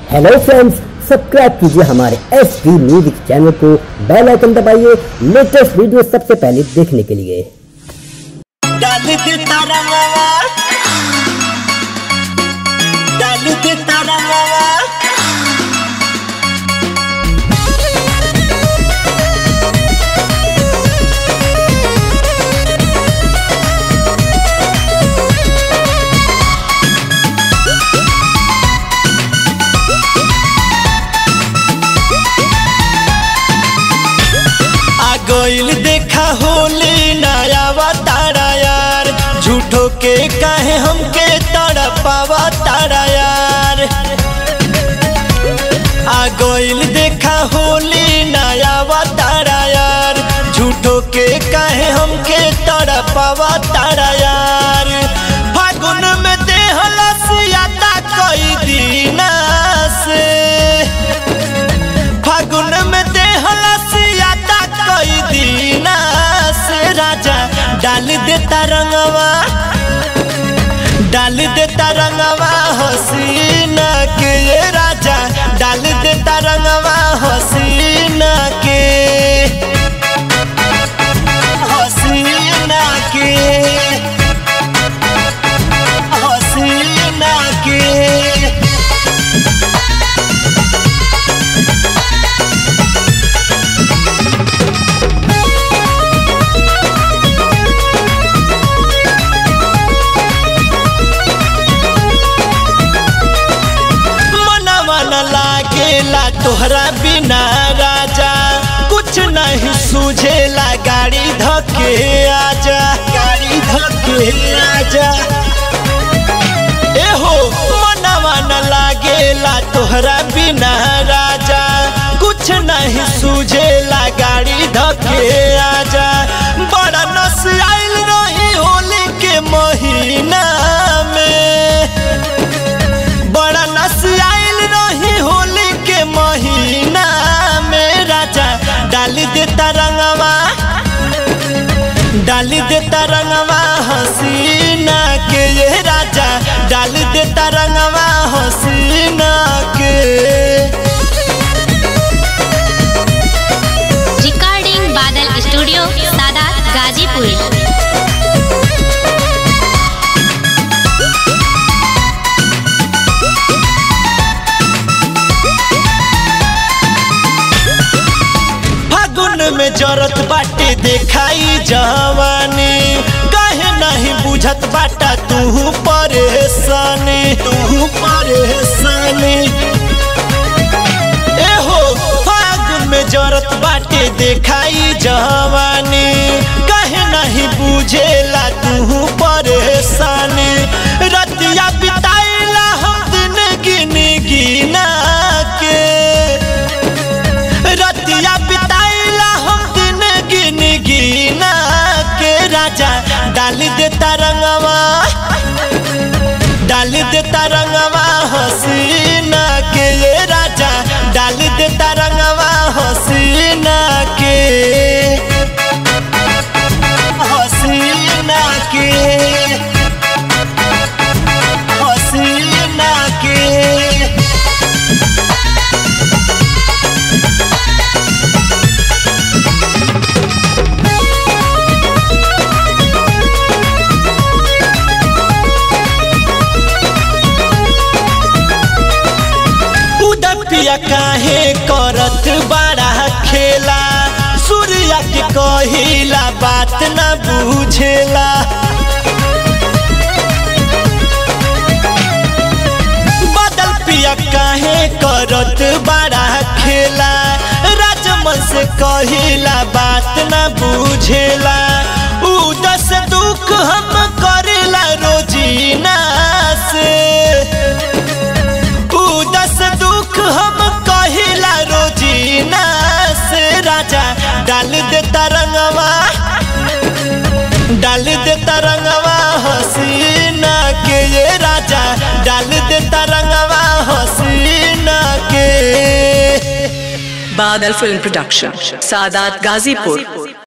Hello friends subscribe कीजिए हमारे S D music channel को बेल आइकन दबाइए लेटेस्ट वीडियो सबसे पहले देखने के लिए डाल दे तारा मावा डाल दे तारा मावा आ गइल देखा होली नया तारा यार झूठो के कहे हमके तड़पावा तारा यार आ गइल देखा होली नया तारा यार झूठो के कहे हमके तड़पावा तारा यार फागुन में देहला सियाता कई दीना से फागुन में देहला सियाता कई दीना से राजा डाल देता रंगवा डाल देता रंगवा हसीना के ये राजा डाल देता रंगवा हसीना के हसीना के हसीना के मनवा न लागेला तोहरा बिना राजा कुछ नहीं सूझेला गाड़ी धके आजा गाड़ी धके आजा एहो मनवा न लागेला तोहरा बिना राजा कुछ नहीं सूझेला गाड़ी धके आजा बड़ा नस आइल रही होली के महीना में बड़ा नस आइल रही होली के महीना में राजा डाल देता रंगवा डाल देता रंगवा हसीना के ये राजा डाल देता रंगवा हसीना के रिकॉर्डिंग बादल स्टूडियो सादात गाजीपुर फागुन में जरत बाटे देखाई जवानी काहे नहीं बुझत बाटा तू परेशानी तू परेशानी एहो फागुन में जरत बाटे देखाई जवानी काहे नहीं बुझेला तू परेशानी रतिया बिताइला हम दिन गिन गिना के रतिया बिताइला हम दिन गिन गिना के राजा डाल देता रंगवा डाल देता रंगवा हसीना के ये राजा डाल देता रंगवा हसीना के हसीना के हसीना के उदपिया काहे करत बड़ा खेला सूर्या के कहिला बात न बुझेला बदल पिया काहे करत बड़ा खेला राजमन से कहिला बात न बुझेला उदस दुख हम करेला रोजीना से उदस दुख हम कहिला रोजीना से राजा डाल देता रंगवा डाल देता रंगवा हसीना के ये राजा डाल देता रंगवा हसीना के Badal Film Production, Sadat Gazipur.